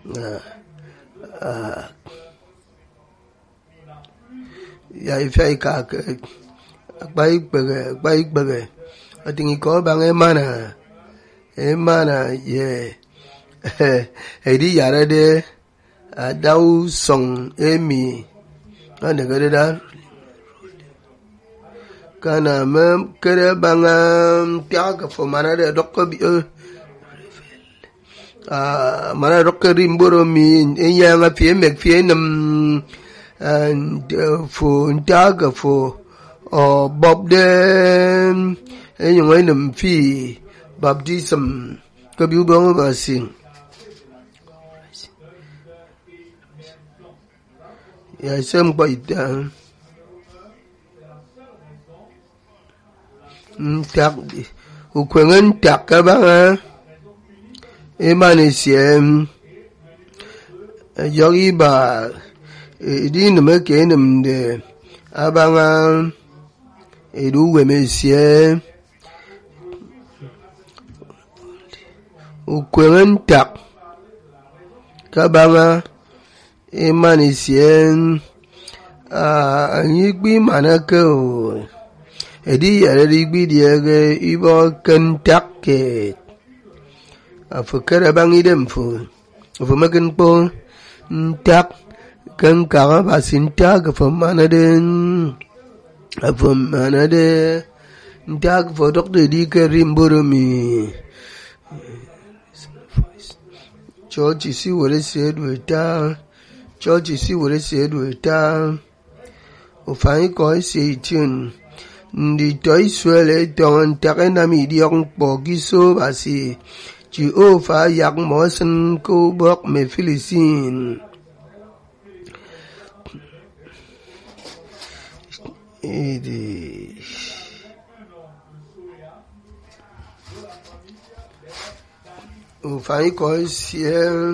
ya ifya ka akpa ikpere akpa ikpere ọtịghị ka ọ banye mana mana ye edi yara de adau song emi ana gade da kana me kere banga pya ka fo mana de dokko bi mana dokko rimboro mi enya nga pie mek pie nam fo ntaga fo o bob de enyo ngai nam fi baptism ka biu bang ba sing ya sem kwa ita ntak ukwengen tak ka ba emane siem yogi ba idi nume ke num de abanga edu weme siem ukwengen tak kabanga imani sien anyi gbi mana ke o edi yare di gbi di ege ibo ken tak ke afu kere bang idem fu afu makin po tak ken kaka basin tak afu mana den afu mana de tak fu dok de di ke rimboro mi church si wore said we ta church si wore said we ta ofanyi ko se itin ndi to israel ton take na mi di ong po gi so ba si chi o fa yak mo san ko bok me philisin idi ofanyi ko se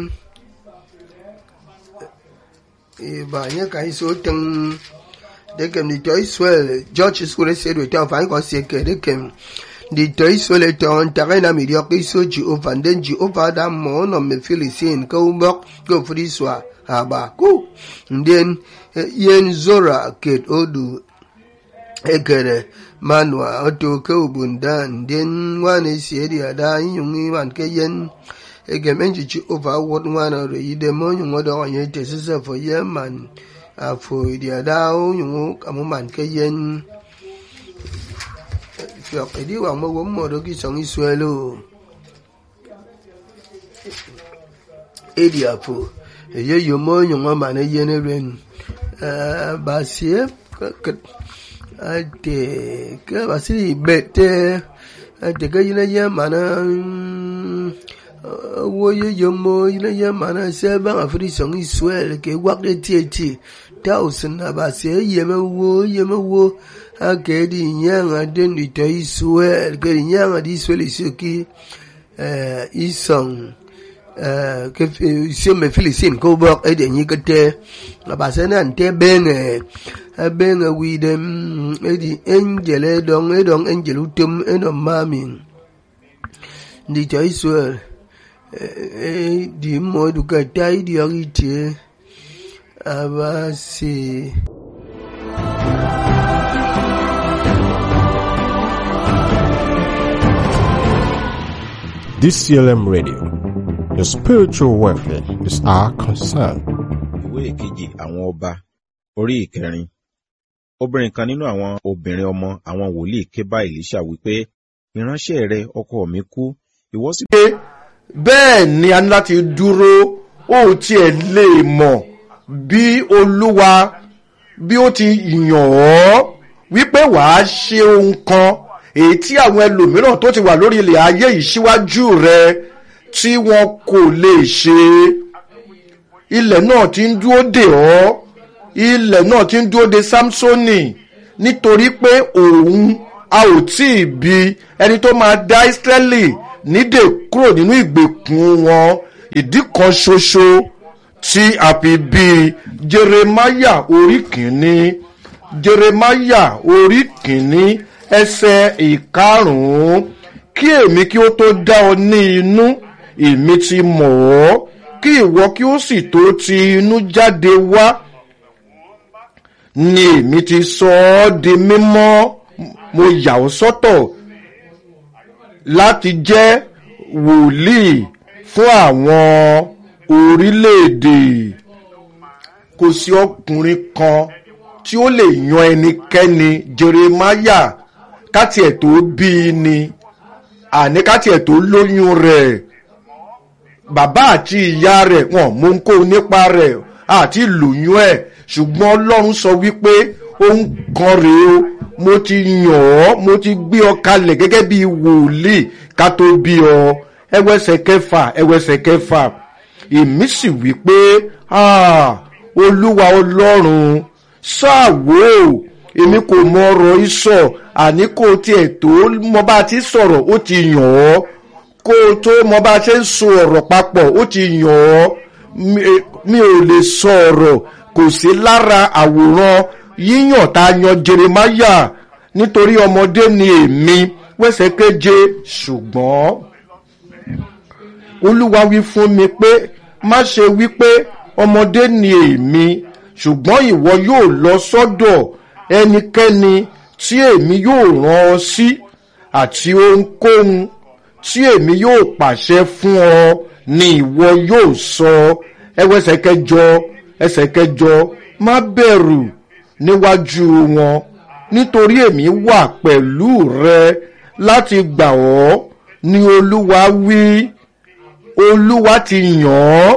ba nye ka so teng de kem di to israel george sure se do ta fanyi ko se ke de kem di to israel to on ta na mi dio ki so ji o van den ji o va da mo no me philisin ko mbok ko fri swa ha ba ku den yen zora ket odu ekere manwa oto ke ubundan den wane siedi ada yungi man ke yen ege menji chi over what wana re ide mo yungo do anye te sisa fo yeman afo idi ada o yungo kamu man ke yen fiok edi wang mo wo mo do ki song isuelo edi afo eye yo mo yungo man e yen ren ba sie ate ke basi bete ate ke yina ye mana wo ye ye mo yina ye mana se ba afri song israel ke wak de tie ti thousand na ba se ye me wo ye me wo ake di nyanga den di to israel ke di nyanga di israel isuki eh isong eh ke se me filisin ko bok e de nyi kete ba se na nte benge abeng awi dem edi angel edong edong angel utum edong mami ndi cha israel di mo du ka tai di agite abasi DCLM Radio. Your spiritual welfare is our concern. ìwé ìkejì àwọn ọba orí ìkẹrin obìnrin kan nínú àwọn obìnrin ọmọ àwọn wòlíì ké bá èlíṣà wípé ìránṣẹ́ rẹ ọkọ mi kú ìwọ sì. pé bẹ́ẹ̀ ni a ní láti dúró ó tiẹ̀ lè mọ̀ bí olúwa bí ó ti yàn ọ́ wípé wàá ṣe ohun kan èyí tí àwọn ẹlòmíràn tó ti wà lórí ilẹ̀ ayé yìí síwájú rẹ tí wọn kò lè ṣe ilẹ̀ náà ti ń dúró dè ọ́ ilẹ̀ náà ti ń dúró de samsoni nítorí pé òun a ò tí ì bi ẹni tó máa dá ísírẹ́lì nídè kúrò nínú ìgbèkùn wọn ìdí kan ṣoṣo tí a fi bí jeremaya orí kìíní jeremaya orí kìíní ẹsẹ̀ ìkarùn-ún kí èmi kí ó tó dá ọ ní inú èmi ti mọ̀ ọ́ kí ìwọ kí ó sì tó ti inú jáde wá ni èmi ti sọ ọ́ di mímọ́ mo yà ọ́ sọ́tọ̀ láti jẹ́ wòlíì fún àwọn orílẹ̀-èdè kò sí ọkùnrin kan tí ó lè yan ẹnikẹ́ni jeremaya káti ẹ̀ tó bí i ni àní káti ẹ̀ tó lóyún rẹ̀ bàbá àti ìyá rẹ̀ wọn mú ń kó nípa rẹ̀ àti lóyún ẹ̀ ṣùgbọ́n ọlọ́run sọ wípé ohun kan rèé o mo ti yàn ọ́ mo ti gbé ọ kalẹ̀ gẹ́gẹ́ bí wòlíì ká tó bí ọ ẹwẹ́sẹ̀ kẹfà ẹwẹ́sẹ̀ kẹfà èmi sì wí pé olúwa ọlọ́run ṣáàwó èmi kò mọ ọ̀rọ̀ ìsọ àní kò tiẹ̀ tó mọ bá a ti sọ̀rọ̀ ó ti yàn ọ́ kó o tó mọ bá a ṣe ń so ọ̀rọ̀ papọ̀ ó ti yàn ọ́ mi ò lè sọ ọ̀rọ̀ kò sí lára àwòrán yíyàn tá a yan jeremaya nítorí ọmọdé ni èmi wẹ́sẹ̀ kéje ṣùgbọ́n olúwa wí fún mi pé má ṣe wí pé ọmọdé ni èmi ṣùgbọ́n ìwọ yóò lọ sọ́dọ̀ ẹnikẹ́ni tí èmi yóò rán ọ sí àti ohunkóhun tí èmi yóò pàṣẹ fún ọ ni ìwọ yóò sọ ẹwẹsẹ kẹjọ ẹsẹ kẹjọ má bẹ̀rù níwájú wọn nítorí èmi wà pẹ̀lú rẹ láti gbà ọ́ ni olúwa wí olúwa ti yàn ọ́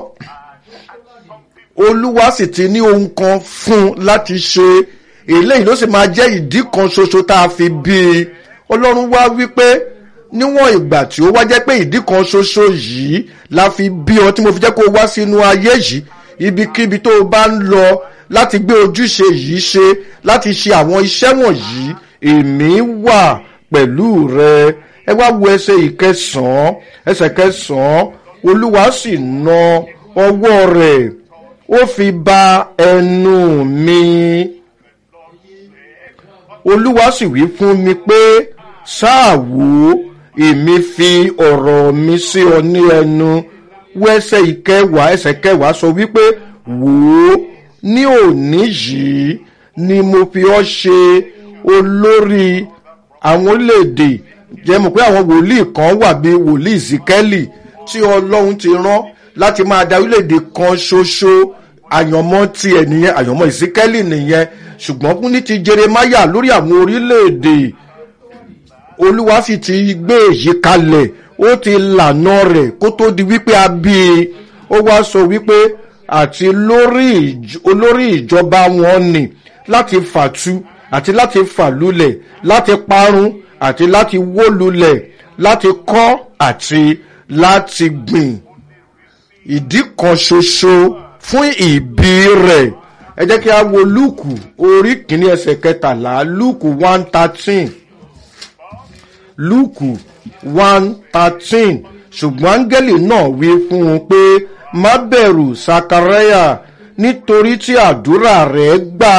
olúwa sì ti ní ohun kan fún un láti ṣe eléyìí ló sì máa jẹ́ ìdí kan ṣoṣo tá a fi bí i ọlọ́run wá wípé níwọ̀n ìgbà tí ó wá jẹ́ pé ìdí kan ṣoṣo yìí la fi bí ọ tí mo fi jẹ́ kó o wá sínú ayé yìí ibikíbi tó o bá ń lọ láti gbé ojúṣe yìí ṣe láti ṣe àwọn iṣẹ́ wọ̀nyí èmi wà pẹ̀lú rẹ ẹ wá wo ẹsẹ̀ ìkẹsàn-án ẹsẹ̀ kẹsàn-án olúwa sì na ọwọ́ rẹ̀ ó fi ba ẹnu mi olúwa sì wí fún mi pé ṣáà wò ó èmi fi ọ̀rọ̀ mi sí ọ ní ẹnu wọ ẹsẹ̀ ìkẹwàá ẹsẹ̀ kẹwàá sọ wípé wò ó ní òní yìí ni mo fi ọ ṣe olórí àwọn orílẹ̀-èdè jẹ́ mọ̀ pé àwọn wòlíì kan wà bíi wòlíì zikẹ́lì tí ọlọ́run ti rán láti máa da orílẹ̀-èdè kan ṣoṣo àyànmọ́ tiẹ̀ nìyẹn àyànmọ́ ìsíkẹ́lì nìyẹn ṣùgbọ́n fún ní ti jeremaya lórí àwọn orílẹ̀-èdè olúwa sì ti gbé èyí kalẹ̀ ó ti lànà rẹ̀ kó tó di wípé a bí i ó wá sọ wípé àti olórí ìjọba wọn ni láti fàtu àti láti fàlulẹ̀ láti parun àti láti wó lulẹ̀ láti kọ́ àti láti gbìn ìdí kan ṣoṣo fún ìbí rẹ̀ ẹ jẹ́ kí a wo lúùkù orí kìíní ẹsẹ̀ kẹtàlá lúùkù one thirteen lúùkù one thirteen ṣùgbọ́n áńgẹ́lì náà wí fún un pé má bẹ̀rù sakaraya nítorí tí àdúrà rẹ̀ gbà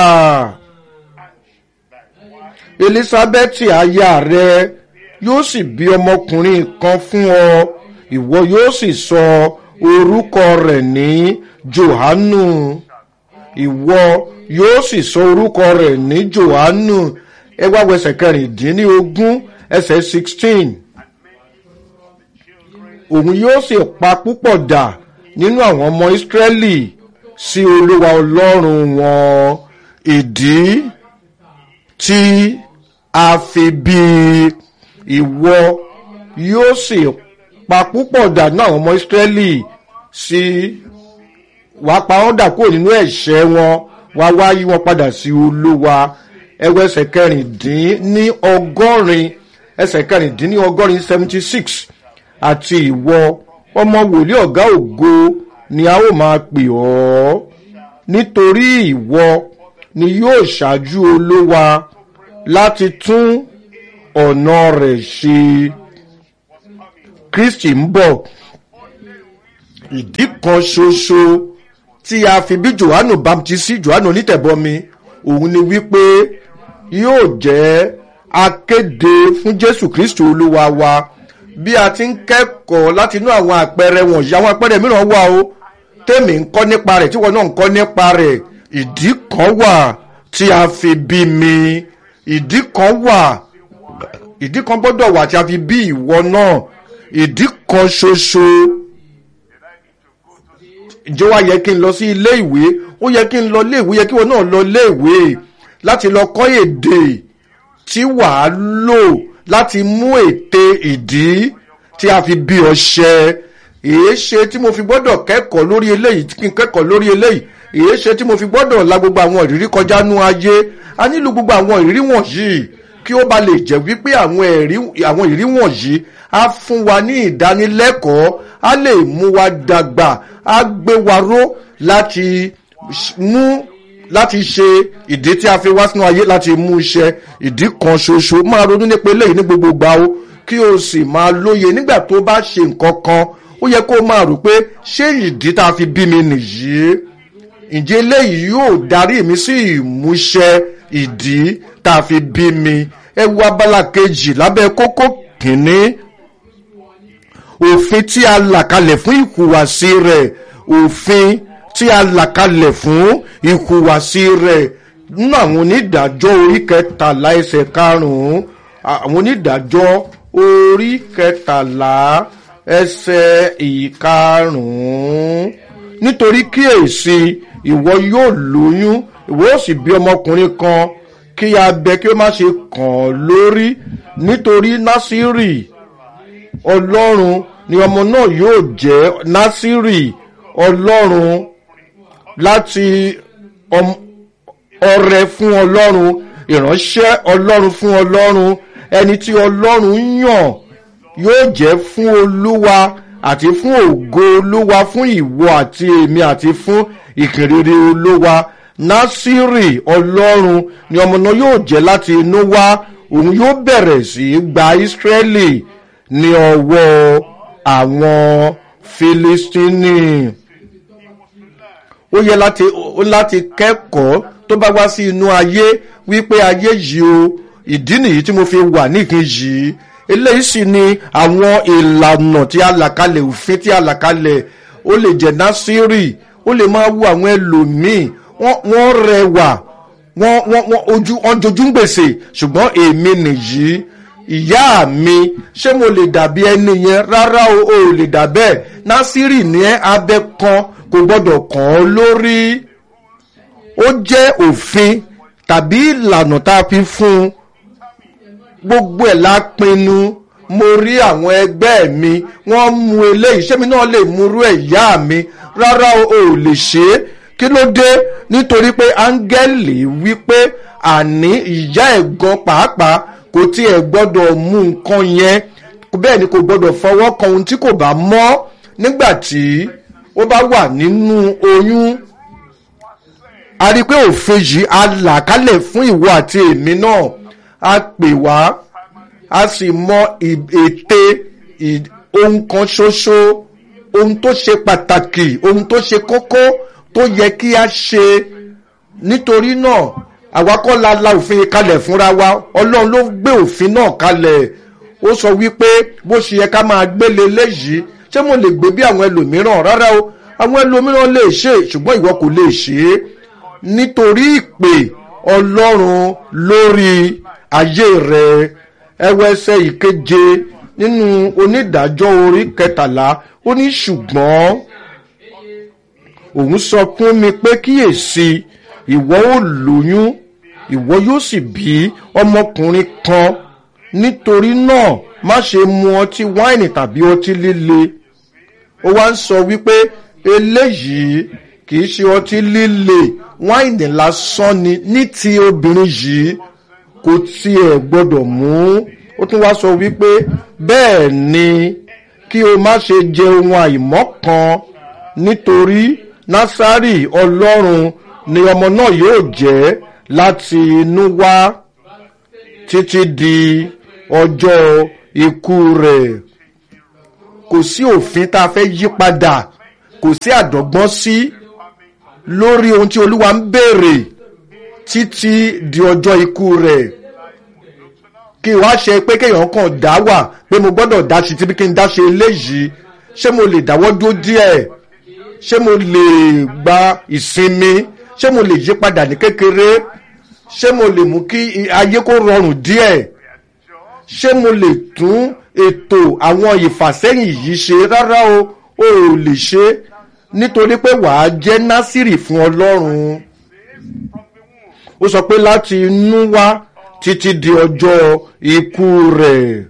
elisabeti aya rẹ yóò sì bí ọmọkùnrin kan fún ọ ìwọ yóò sì sọ orúkọ rẹ̀ ní johanu ìwọ yóò sì sọ orúkọ rẹ̀ ní johanu ẹ wá wẹsẹ̀ kẹrìndínlógún ẹsẹ̀ sixteen òun yóò sì pa púpọ̀ dà nínú àwọn ọmọ ìsírẹ́lì sí olúwa ọlọ́run wọn ìdí tí a fi bí ìwọ yóò sì pa púpọ̀ dà nínú àwọn ọmọ ìsírẹ́lì sí wàá pa wọ́n dà kúrò nínú ẹ̀ṣẹ̀ wọn wàá wá yí wọn padà sí olúwa ẹwẹ́ ẹsẹ̀ kẹrìndínní ọgọ́rin ẹsẹ̀ kẹrìndínní ọgọ́rin seventy six àti ìwọ ọmọ wòlíì ọ̀gá ògo ni a ó máa pè ọ́ nítorí ìwọ ni yóò ṣáájú olówa láti tún ọ̀nà rẹ̀ ṣe kristi ń bọ̀ ìdí kan ṣoṣo tí a fi bí johannu baptisi johannu onítẹ̀bọmi òun ni wípé yóò jẹ́ akéde fún jésù kristi olúwa wa bí a ti ń kẹ́kọ̀ọ́ láti inú àwọn àpẹẹrẹ wọ̀nyí àwọn àpẹẹrẹ mìíràn wà o tèmi ń kọ́ nípa rẹ̀ tíwọ náà ń kọ́ nípa rẹ̀ ìdí kan wà tí a fi bí mi ìdí kan wà ìdí kan gbọ́dọ̀ wà tí a fi bí ìwọ náà ìdí kan ṣoṣo ìjọ wa yẹ kí n lọ sí ilé ìwé ó yẹ kí n lọ ilé ìwé yẹ kí wọn náà lọ ilé ìwé láti lọ kọ́ èdè tí wàá lò láti mú ète ìdí tí a fi bí ọṣẹ èé ṣe tí mo fi gbọ́dọ̀ kẹ́kọ̀ọ́ lórí eléyìí kí n kẹ́kọ̀ọ́ lórí eléyìí èé ṣe tí mo fi gbọ́dọ̀ la gbogbo àwọn ìrírí kọjá nú ayé a nílò gbogbo àwọn ìrírí wọ̀nyí kí ó ba lè jẹ́ wípé àwọn ìrírí wọ̀nyí á fún wa ní ìdánilẹ́kọ̀ọ́ á lè mú wa dàgbà á gbé wa ró láti mú láti ṣe ìdí tí a fi wá sínú ayé láti mú iṣẹ́ ìdí kan ṣoṣo máa ronú nípa eléyìí ní gbogbo gbà ó kí o sì máa lóye nígbà tó bá ṣe nǹkan kan ó yẹ kó máa rò pé ṣé ìdí tá a fi bí mi nìyí ǹjẹ́ eléyìí yóò darí mi sí ìmúṣẹ ìdí tá a fi bí mi ẹ wo abala kejì lábẹ́ kókó kìíní òfin tí a là kalẹ̀ fún ìhùwàsí rẹ̀ òfin tí a là kalẹ̀ fún ìhùwàsí rẹ̀ nínú àwọn onídàájọ́ orí kẹtàlá ẹsẹ̀ karùn-ún àwọn onídàájọ́ orí kẹtàlá ẹsẹ̀ ìkarùn-ún nítorí kíyèsí ìwọ yóò lóyún ìwọ ó sì bí ọmọkùnrin kan kí abẹ kí ó má ṣe kàn ọ́ lórí nítorí násírì ọlọ́run ni ọmọ náà yóò jẹ́ násírì ọlọ́run láti ọrẹ fún ọlọ́run ìránṣẹ́ ọlọ́run fún ọlọ́run ẹni tí ọlọ́run yàn yóò jẹ́ fún olúwa àti fún ògo olúwa fún ìwọ àti èmi àti fún ìkìrìrì olúwa násírì ọlọ́run ni ọmọ náà yóò jẹ́ láti inú wá òun yóò bẹ̀rẹ̀ sí í gba ìsírẹ́lì ní ọwọ́ àwọn filistini ó yẹ láti ó láti kẹ́kọ̀ọ́ tó bá wá sí inú ayé wípé ayé yìí o ìdí nìyí tí mo fi wà níkin yìí eléyìí sì ni àwọn ìlànà tí a là kalẹ̀ òfin tí a là kalẹ̀ ó lè jẹ́ násírì ó lè máa wú àwọn ẹlòmíì wọ́n rẹwà wọ́n wọ́n ojú wọ́n jojú ń gbèsè ṣùgbọ́n èmi nìyí ìyá mi ṣé mo lè dàbí ẹni yẹn rárá o ò lè dà bẹ́ẹ̀ násírì ní abẹ kan kò gbọ́dọ̀ kàn án lórí ó jẹ́ òfin tàbí ìlànà tá a fi fún un gbogbo ẹ̀ la pinnu mo rí àwọn ẹgbẹ́ mi wọ́n mu eléyìí ṣé mi náà lè murú ẹ̀ ìyá mi rárá o ò lè ṣe é kí ló dé nítorí pé áńgẹ́lì wípé àní ìyá ẹ̀ gan pàápàá kò tiẹ̀ gbọ́dọ̀ mú nǹkan yẹn bẹ́ẹ̀ ni kò gbọ́dọ̀ fọwọ́ kan ohun tí kò bá mọ́ nígbà tí ó bá wà nínú oyún a rí i pé òfin yìí a là kálẹ̀ fún ìwọ àti èmi náà a pè wá a sì mọ ète ohun kan ṣoṣo ohun tó ṣe pàtàkì ohun tó ṣe kókó tó yẹ kí a ṣe nítorí náà àwa kọ́ la la òfin kalẹ̀ fúnra wa ọlọ́run ló gbé òfin náà kalẹ̀ ó sọ wípé bó ṣe yẹ ká máa gbélé léyìí ṣé mo lè gbé bí àwọn ẹlòmíràn rárá o àwọn ẹlòmíràn lè ṣe ṣùgbọ́n ìwọ kò lè ṣe é nítorí ìpè ọlọ́run lórí ayé rẹ ẹwẹsẹ ìkeje nínú onídàájọ́ orí kẹtàlá ó ní ṣùgbọ́n òun sọ fún mi pé kíyèsí ìwọ ó lóyún ìwọ yóò sì bí ọmọkùnrin kan nítorí náà má ṣe mu ọtí wáìnì tàbí ọtí líle ó wá ń sọ wípé eléyìí kì í ṣe ọtí líle wáìnì lásán ni ní ti obìnrin yìí kò tiẹ̀ gbọ́dọ̀ mú ó tún wá sọ wípé bẹ́ẹ̀ ni kí o má ṣe jẹ ohun àìmọ́ kan nítorí násárì ọlọ́run ni ọmọ náà yóò jẹ́ láti inú wá títí di ọjọ́ ikú rẹ̀ kò sí òfin tá a fẹ́ yí padà kò sí àdọ́gbọ́n sí lórí ohun tí olúwa ń béèrè títí di ọjọ́ ikú rẹ̀ kí wá ṣe pé kéèyàn kàn dá wà pé mo gbọ́dọ̀ dá sí tí kí n dá ṣe eléyìí ṣé mo lè dáwọ́ dúró díẹ̀ ṣé mo lè gba ìsinmi ṣé mo lè yí padà ní kékeré ṣé mo lè mú kí ayé kó rọrùn díẹ̀ ṣé mo lè tún ètò àwọn ìfàsẹ́yìn yìí ṣe rárá o o ò lè ṣe nítorí pé wàá jẹ́ násìrì fún ọlọ́run ó sọ pé láti inú wá títí di ọjọ́ ikú rẹ̀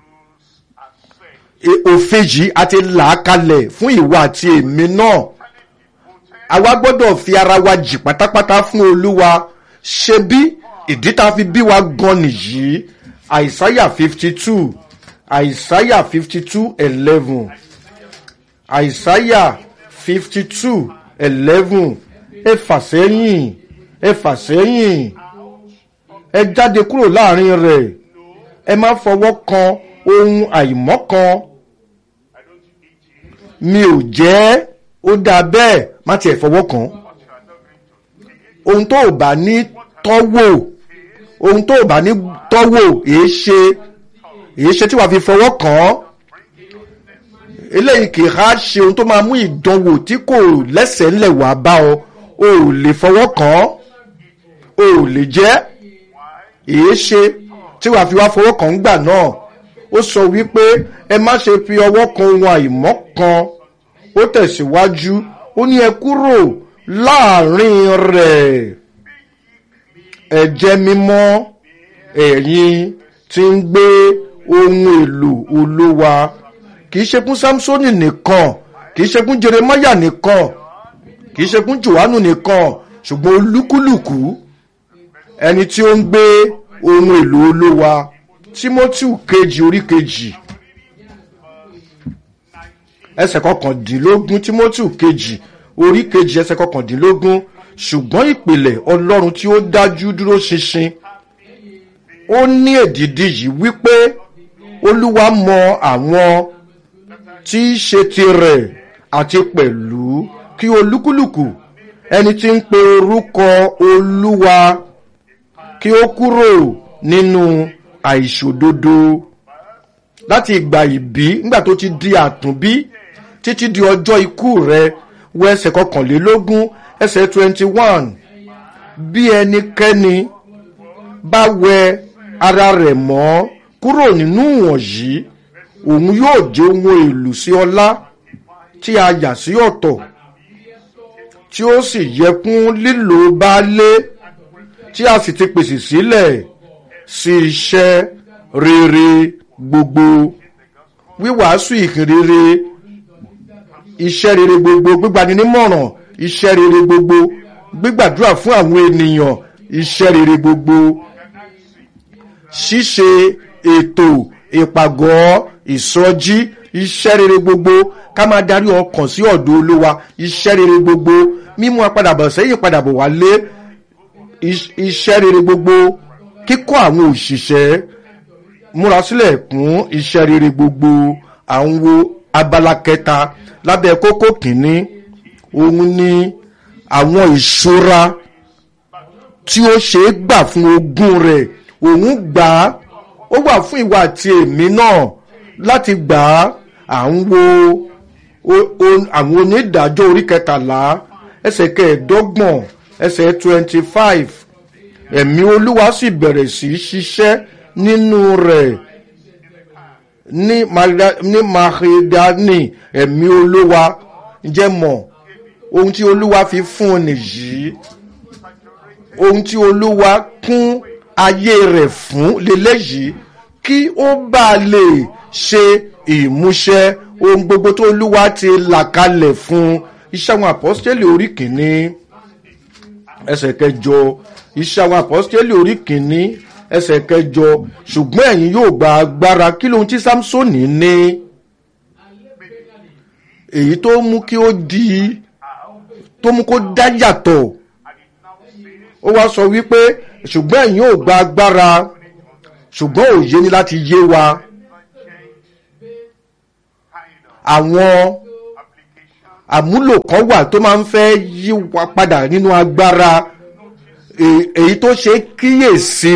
òfin yìí a ti là á kalẹ̀ fún ìwà àti èmi náà àwa gbọ́dọ̀ fi ara wa jì pátápátá fún olúwa ṣe bí ìdí tá a fi bí wa gan nìyí àìsáyà fifty two àìsáyà fifty two eleven àìsáyà fifty two eleven ẹ fà sẹ́yìn ẹ fà sẹ́yìn ẹ jáde kúrò láàrin rẹ̀ ẹ má fọwọ́ kan ohun àìmọ́ kan mi ò jẹ́ ó dáa bẹ́ẹ̀ má tiẹ̀ fọwọ́ kan ohun tó ò bá ní tọ́wò ohun tó ò bá ní tọ́wò èé ṣe èé ṣe tí wàá fi fọwọ́ kàn án eléyìí kì í há ṣe ohun tó máa mú ìdánwò tí kò lẹ́sẹ̀ ńlẹ̀ wá bá ọ o ò lè fọwọ́ kàn án o ò lè jẹ́ èé ṣe tí wàá fi wá fọwọ́ kàn gbà náà ó sọ wípé ẹ má ṣe fi ọwọ́ kan ohun àìmọ́ kan ó tẹ̀síwájú ó ní ẹ kúrò láàrin rẹ̀ ẹ jẹ́ mímọ́ ẹ̀yin tí ń gbé ohun èlò olówa kì í ṣe fún samsoni nìkan kì í ṣe fún jeremaya nìkan kì í ṣe fún johannu nìkan ṣùgbọ́n olúkúlùkù ẹni tí ó ń gbé ohun èlò olówa timothy kejì orí kejì ẹsẹ̀ kọkàndínlógún timothy kejì orí kejì ẹsẹ̀ kọkàndínlógún ṣùgbọ́n ìpìlẹ̀ ọlọ́run tí ó dájú dúró ṣinṣin ó ní èdìdí yìí wípé olúwa mọ àwọn tí í ṣe tirẹ̀ àti pẹ̀lú kí olúkúlùkù ẹni tí ń pe orúkọ olúwa kí ó kúrò nínú àìṣòdodo láti ìgbà ìbí nígbà tó ti di àtúnbí títí di ọjọ́ ikú rẹ wọ ẹsẹ̀ kọkànlélógún ẹsẹ̀ twenty one bí ẹnikẹ́ni bá wẹ ara rẹ̀ mọ́ kúrò nínú wọ̀nyí òun yóò jẹ́ ohun èlò sí ọlá tí a yà sí ọ̀tọ̀ tí ó sì yẹ fún lílo baálé tí a sì ti pèsè sílẹ̀ sí iṣẹ́ rere gbogbo wíwàásù ìhìnrere iṣẹ́ rere gbogbo gbígbani nímọ̀ràn iṣẹ́ rere gbogbo gbígbàdúrà fún àwọn ènìyàn iṣẹ́ rere gbogbo ṣíṣe ètò ìpàgọ́ ìsọjí iṣẹ́ rere gbogbo ká máa darí ọkàn sí ọ̀dọ̀ olówa iṣẹ́ rere gbogbo mímú apadàbọ̀ sẹ́yìn padàbọ̀ wálé iṣẹ́ rere gbogbo kíkọ́ àwọn òṣìṣẹ́ múra sílẹ̀ fún iṣẹ́ rere gbogbo àwọn wo abala kẹta lábẹ́ kókó kìíní òun ni àwọn ìṣúra tí ó ṣe é gbà fún ogún rẹ̀ òun gbà á ó wà fún ìwà àti èmi náà láti gbà á à ń wo àwọn onídàájọ́ orí kẹtàlá ẹsẹ̀ kẹẹ̀ẹ́dọ́gbọ̀n ẹsẹ̀ twenty five ẹ̀mí olúwa sì bẹ̀rẹ̀ sí í ṣiṣẹ́ nínú rẹ̀ ní mahidani ẹ̀mí olúwa jẹ́ mọ̀ ohun tí olúwa fi fún un nìyí ohun tí olúwa kún ayé rẹ̀ fún leléyìí kí ó bá lè ṣe ìmúṣẹ ohun gbogbo tó olúwa ti là kalẹ̀ fún iṣẹ́ àwọn àpọ́sítélì orí kìíní ẹsẹ̀ kẹjọ iṣẹ́ àwọn àpọ́sítélì orí kìíní ẹsẹ̀ kẹjọ ṣùgbọ́n ẹ̀yin yóò gba agbára kí lóhun tí samsoni ní èyí tó mú kí ó di tó mú kó dá yàtọ̀ ó wá sọ wípé ṣùgbọ́n ẹ̀yin yóò gba agbára ṣùgbọ́n òye ni láti yé wa àwọn àmúlò kan wà tó máa ń fẹ́ yí wa padà nínú agbára èyí tó ṣe kíyèsí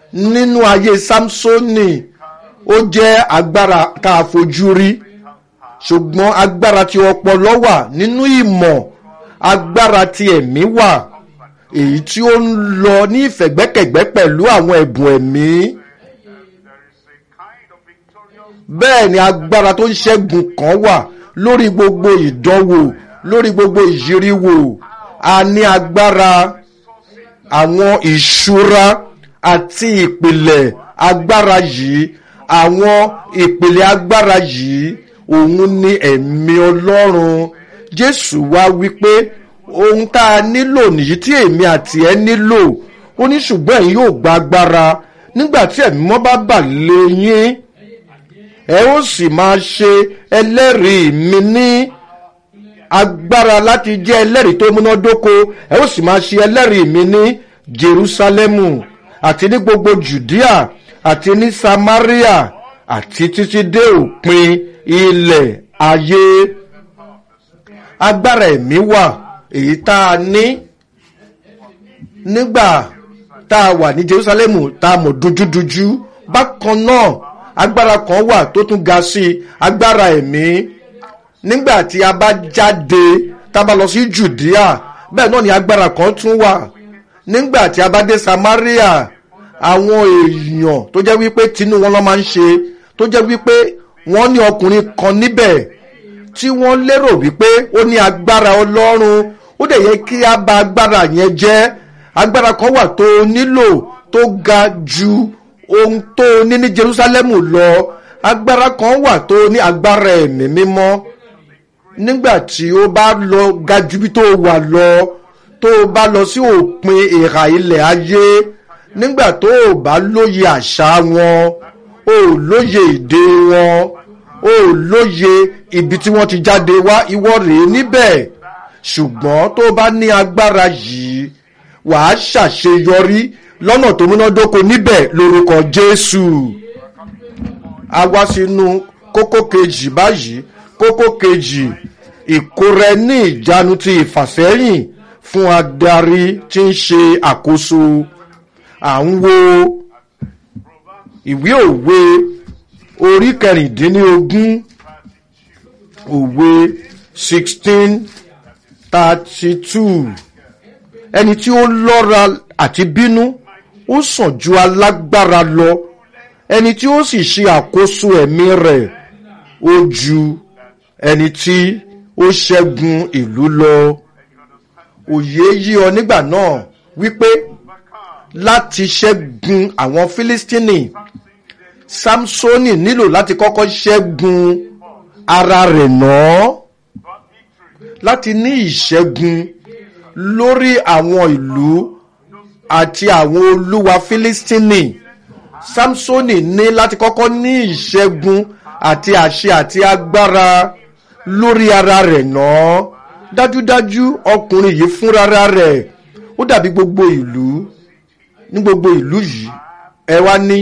nínú ayé samsoni ó jẹ́ agbára tá a fojú rí ṣùgbọ́n agbára ti ọpọlọ wà nínú ìmọ̀ agbára ti ẹ̀mí wà èyí tí ó ń lọ ní ìfẹ̀gbẹ́kẹ̀gbẹ́ pẹ̀lú àwọn ẹ̀bùn ẹ̀mí bẹ́ẹ̀ ni agbára tó ń ṣẹ́gun kan wà lórí gbogbo ìdánwò lórí gbogbo ìyíríwò a ní agbára àwọn ìṣúra àti ìpìlẹ̀ agbára yìí àwọn ìpìlẹ̀ agbára yìí òun ni ẹ̀mí ọlọ́run jésù wá wípé ohun tá a nílò nìyí tí èmi àti ẹ nílò ó ní ṣùgbọ́n ẹ̀yin yóò gba agbára nígbà tí ẹ̀mí mọ́ bá bà lé yín ẹ ó sì máa ṣe ẹlẹ́rìí mi ní agbára láti jẹ́ ẹlẹ́rìí tó múnádóko ẹ ó sì máa ṣe ẹlẹ́rìí mi ní jerusalemu àti ní gbogbo judea àti ní samaria àti títí dé òpin ilẹ̀ ayé agbára ẹ̀mí wà èyí tá a ní nígbà tá a wà ní jerusalemu tá a mọ̀ dúdúdújú bákan náà agbára kan wà tó tún ga sí i agbára ẹ̀mí nígbà tí a bá jáde tá a bá lọ sí judea bẹ́ẹ̀ náà ni agbára kan tún wà nígbà tí a bá dé samaria àwọn èèyàn tó jẹ́ wípé tinú wọn lọ́ máa ń ṣe tó jẹ́ wípé wọ́n ní ọkùnrin kan níbẹ̀ tí wọ́n lérò wípé ó ní agbára ọlọ́run ó dẹ̀ yẹ kí a bá agbára yẹn jẹ́ agbára kan wà tó nílò tó ga ju ohun tó ní ní jerusalem lọ agbára kan wà tó ní agbára ẹ̀mí mímọ́ nígbà tí ó bá lọ ga ju bí tó wà lọ tó bá lọ sí òpin ìhà ilẹ̀ ayé nígbà tó o bá lóye àṣà wọn o lóye èdè wọn o lóye ibi tí wọ́n ti jáde wá ìwọ rèé níbẹ̀ ṣùgbọ́n tó bá ní agbára yìí wàá ṣàṣeyọrí lọ́nà tó múnádóko níbẹ̀ lórúkọ jésù a wá sínú kókó kejì báyìí kókó kejì ìkóra ní ìjánu ti ìfàsẹ́yìn fún adarí tí ń ṣe àkóso à ń wo ìwé òwe orí kẹrìndínlógún òwe sixteen thirty two ẹni tí ó lọ́ra àti bínú ó sàn ju alágbára lọ ẹni tí ó sì ṣe àkóso ẹ̀mí rẹ̀ ó ju ẹni tí ó ṣẹ́gun ìlú lọ òye yí ọ nígbà náà wípé láti ṣẹ́gun àwọn fílístínì samsoni nílò láti kọ́kọ́ ṣẹ́gun ara rẹ̀ náà láti ní ìṣẹ́gun lórí àwọn ìlú àti àwọn olúwa fílístínì samsoni ní láti kọ́kọ́ ní ìṣẹ́gun àti àṣẹ àti agbára lórí ara rẹ̀ náà dájúdájú ọkùnrin yìí fúnra rẹ̀ ó dàbí gbogbo ìlú ní gbogbo ìlú yìí ẹ wá ní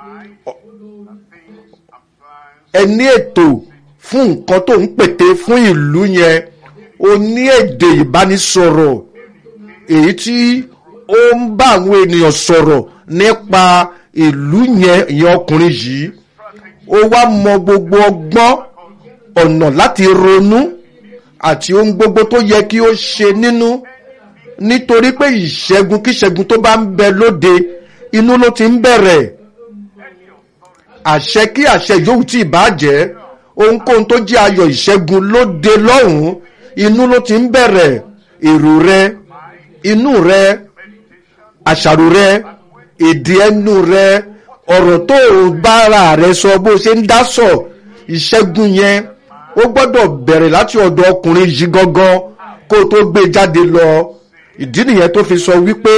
ẹ ní ètò fún nǹkan tó ń pète fún ìlú yẹn o ní èdè ìbánisọ̀rọ̀ èyí tí ó ń bá àwọn ènìyàn sọ̀rọ̀ nípa ìlú yẹn ìyẹn ọkùnrin yìí ó wá mọ gbogbo ọgbọ́n ọ̀nà láti ronú àti ohun gbogbo tó yẹ kí ó ṣe nínú nítorí pé ìṣẹ́gun kíṣẹ́gun tó bá ń bẹ lóde inú ló ti ń bẹ̀rẹ̀ àṣẹ kí àṣẹ yòówù tí ì bá jẹ́ ohunkóhun tó jẹ́ ayọ̀ ìṣẹ́gun lóde lọ́hùn-ún inú ló ti ń bẹ̀rẹ̀ èrò rẹ inú rẹ àṣàrò rẹ èdè ẹnu rẹ ọ̀rọ̀ tó o bára rẹ sọ bó o ṣe ń dá sọ ìṣẹ́gun yẹn ó gbọ́dọ̀ bẹ̀rẹ̀ láti ọ̀dọ̀ ọkùnrin yìí gangan kó o tó gbé jáde lọ ìdí nìyẹn tó fi sọ wípé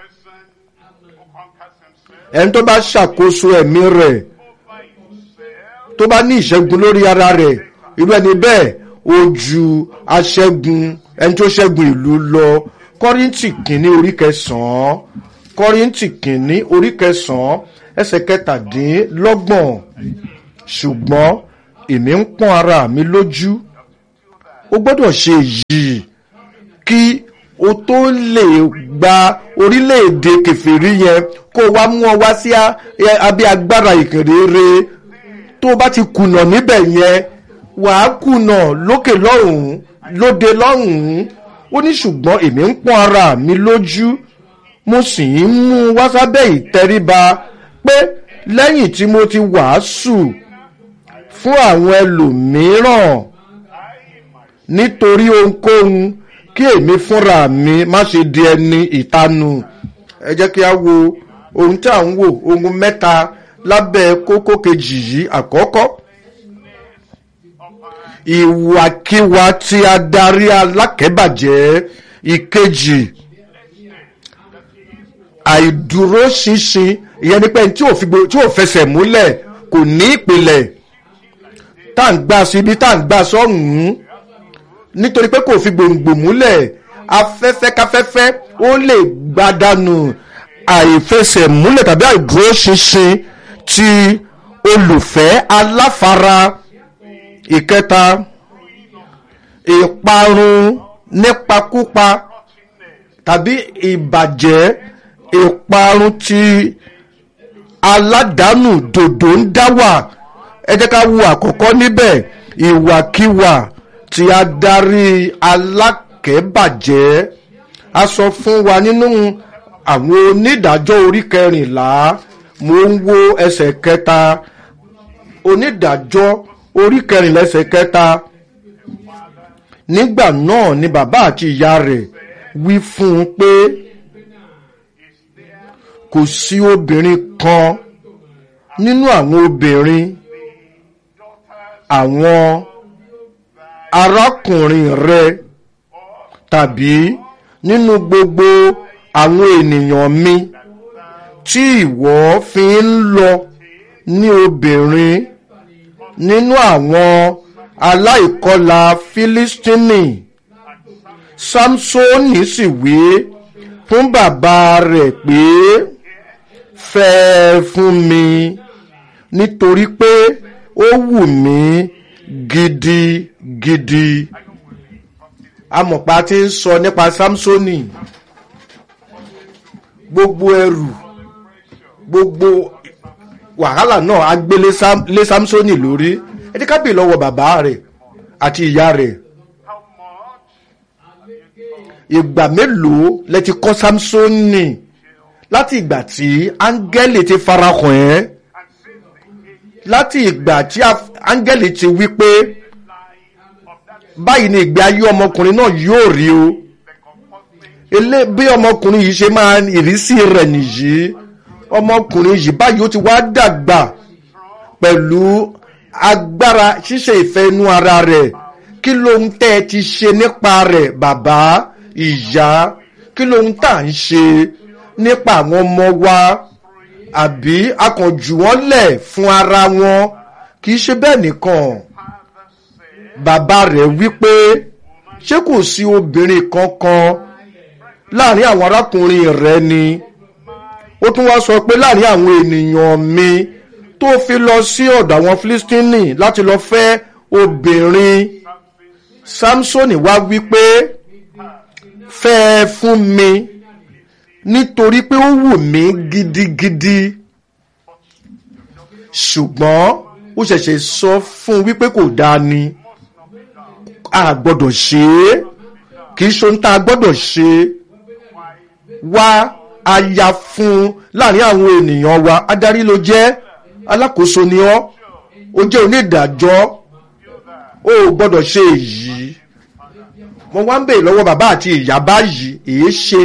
ẹni tó bá ṣàkóso ẹ̀mí rẹ̀ tó bá ní ìṣẹ́gun lórí ara rẹ̀ irú ẹni bẹ́ẹ̀ ó ju aṣẹ́gun ẹni tó ṣẹ́gun ìlú lọ kọ́ríntì kìíní orí kẹsàn-án kọ́ríntì kìíní orí kẹsàn-án ẹsẹ̀ kẹtàdínlọ́gbọ̀n ṣùgbọ́n èmi ń pọ́n ara mi lójú ó gbọ́dọ̀ ṣe yìí kí o tó lè gba orílẹ̀-èdè kẹfìrí yẹn kó o wá mú ọ wá sí abẹ́ agbára ìkèrèrè tó o bá ti kùnà níbẹ̀ yẹn wàá kùnà lókè lọ́hùn-ún lóde lọ́hùn-ún ó ní ṣùgbọ́n èmi ń pọ́n ara mi lójú mo sì ń mú un wá sábẹ́ ìtẹríba pé lẹ́yìn tí mo ti wàásù fún àwọn ẹlòmíràn nítorí ohunkóhun kí èmi fúnra mi má ṣe di ẹni ìtanu ẹ jẹ́ kí a wo ohun tí à ń wò ohun mẹ́ta lábẹ́ kókó kejì yìí àkọ́kọ́ ìwàkiwà tí adarí alákẹ́bàjẹ́ ìkejì àìdúróṣinṣin ìyẹn ni pé tí ò fi gbo- tí ò fẹsẹ̀ múlẹ̀ kò ní ìpìlẹ̀ tá à ń gbà síbi tá à ń gbà sọ́hùn-ún nítorí pé kò fi gbòǹgbò múlẹ̀ afẹ́fẹ́ káfẹ́fẹ́ ó lè gbádànù àìfẹsẹ̀ múlẹ̀ tàbí àìdúróṣinṣin ti olùfẹ́ aláfara ìkẹta ìparun nípakúpa tàbí ìbàjẹ́ ìparun ti aládàánù dòdò ń dá wà ẹ jẹ́ ká wo àkọ́kọ́ níbẹ̀ ìwàkiwà tí adarí alákẹ́bàjẹ́ a sọ fún wa nínú àwọn onídàájọ́ orí kẹrìnlá mo ń wo ẹsẹ̀ kẹta onídàájọ́ orí kẹrìnlá ẹsẹ̀ kẹta nígbà náà ni bàbá àti ìyá rẹ̀ wí fún un pé kò sí obìnrin kan nínú àwọn obìnrin àwọn arákùnrin rẹ tàbí nínú gbogbo àwọn ènìyàn mi tí ìwọ fi ń lọ ní obìnrin nínú àwọn aláìkọlà fílístínì samsoni sì wí fún bàbá rẹ̀ pé fẹ́ fún mi nítorí pé ó wù mí gidigidi amọ̀pá tí ń sọ nípa samsoni gbogbo ẹrù gbogbo wàhálà náà á gbé lé Sam- lé samsoni lórí ẹ jẹ́ ká bèè lọ́wọ́ bàbá rẹ̀ àti ìyá rẹ̀ ìgbà mélòó lẹ ti kọ́ samsoni láti ìgbà tí áńgẹ́lì ti farahàn ẹ́ láti ìgbà tí af- áńgẹ́lì ti wí pé báyìí ni ìgbé ayé ọmọkùnrin náà yóò rí o elé bí ọmọkùnrin yìí ṣe máa ìrísí rẹ̀ nìyí ọmọkùnrin yìí báyìí ó ti wá dàgbà pẹ̀lú agbára ṣíṣe ìfẹ́ inú ara rẹ̀ kí lóhun tẹ́ ẹ ti ṣe nípa rẹ̀ bàbá ìyá kí lóhun tá à ń ṣe nípa àwọn ọmọ wa àbí akànjù wọn lẹ̀ fún ara wọn kì í ṣe bẹ́ẹ̀ nìkan bàbá rẹ̀ wípé ṣé kò sí obìnrin kankan láàrin àwọn arákùnrin rẹ̀ ni ó tún wá sọ pé láàrin àwọn ènìyàn mi tó fi lọ sí ọ̀dọ̀ àwọn filistini láti lọ fẹ́ obìnrin samsoni wá wípé fẹ́ ẹ fún mi nítorí pé ó wù mí gidigidi ṣùgbọ́n ó ṣẹ̀ṣẹ̀ sọ fún un wípé kò dáa ni a gbọ́dọ̀ ṣe é kì í ṣe ohun tá a gbọ́dọ̀ ṣe wá aya fún un láàrin àwọn ènìyàn wa adarí ló jẹ́ alákòóso ni ọ́ ó jẹ́ onídàájọ́ ó gbọ́dọ̀ ṣe èyí mo wá ń bèèrè lọ́wọ́ bàbá àti ìyá báyìí èé ṣe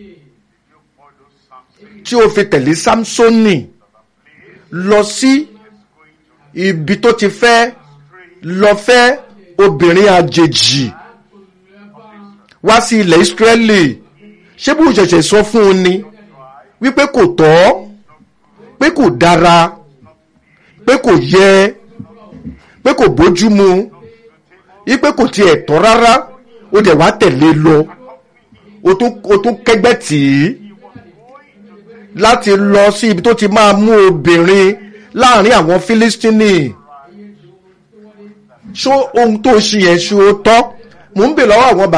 tí o fi tẹ̀lé samsoni lọ sí ibi tó ti fẹ́ lọ fẹ́ obìnrin àjèjì wá sí ilẹ̀ ìsírẹ́lì ṣé bó ṣẹ̀ṣẹ̀ sọ fún un ni wípé kò tọ́ pé kò dára pé kò yẹ pé kò bójúmu wípé kò tiẹ̀ tọ́ rárá ó dẹ̀ wá tẹ̀lé lọ o tún o tún kẹ́gbẹ́ tì í láti lọ sí ibi tó ti máa mú obìnrin láàrin àwọn fílístínì ṣó ohun tó ṣe yẹn ṣó tọ́ mò ń bè lọ́wọ́ àwọn bàbá.